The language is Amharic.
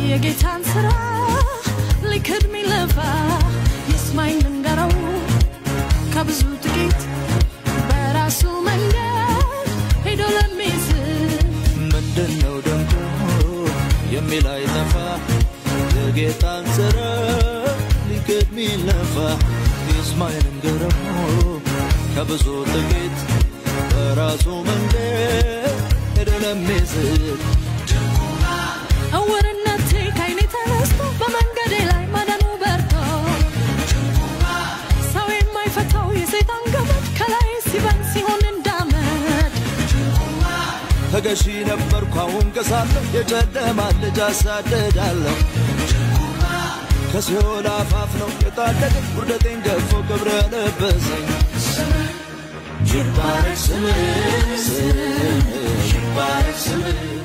የጌታን ስራ ሊክድ ሚለፋ ይስማኝ ልንገረው ከብዙ ጥቂት በራሱ መንገድ ሄዶ ለሚስት ምንድን ነው ደንቆ የሚል አይጠፋ የጌታን ስራ ሊክድ ሚለፋ ይስማኝ ልንገረው ከብዙ ጥቂት በራሱ መንገድ ሄዶ ለሚስት እውርነቴ ከዓይኔ ተነስቶ በመንገዴ ላይ ማዳኑ በርቶ ሰው የማይፈታው የሰይጣን ገመድ ከላይ ሲበን ሲሆን እንዳመድ ተገዢ ነበርኩ አሁን ከሳለሁ የጨለማ ልጅ አሳደዳለሁ ከሲኦል አፋፍ ነው የታደገኝ ውርደቴን ገፎ ክብረ ለበሰኝ ይባረክ ስምህ ይባረክ ስምህ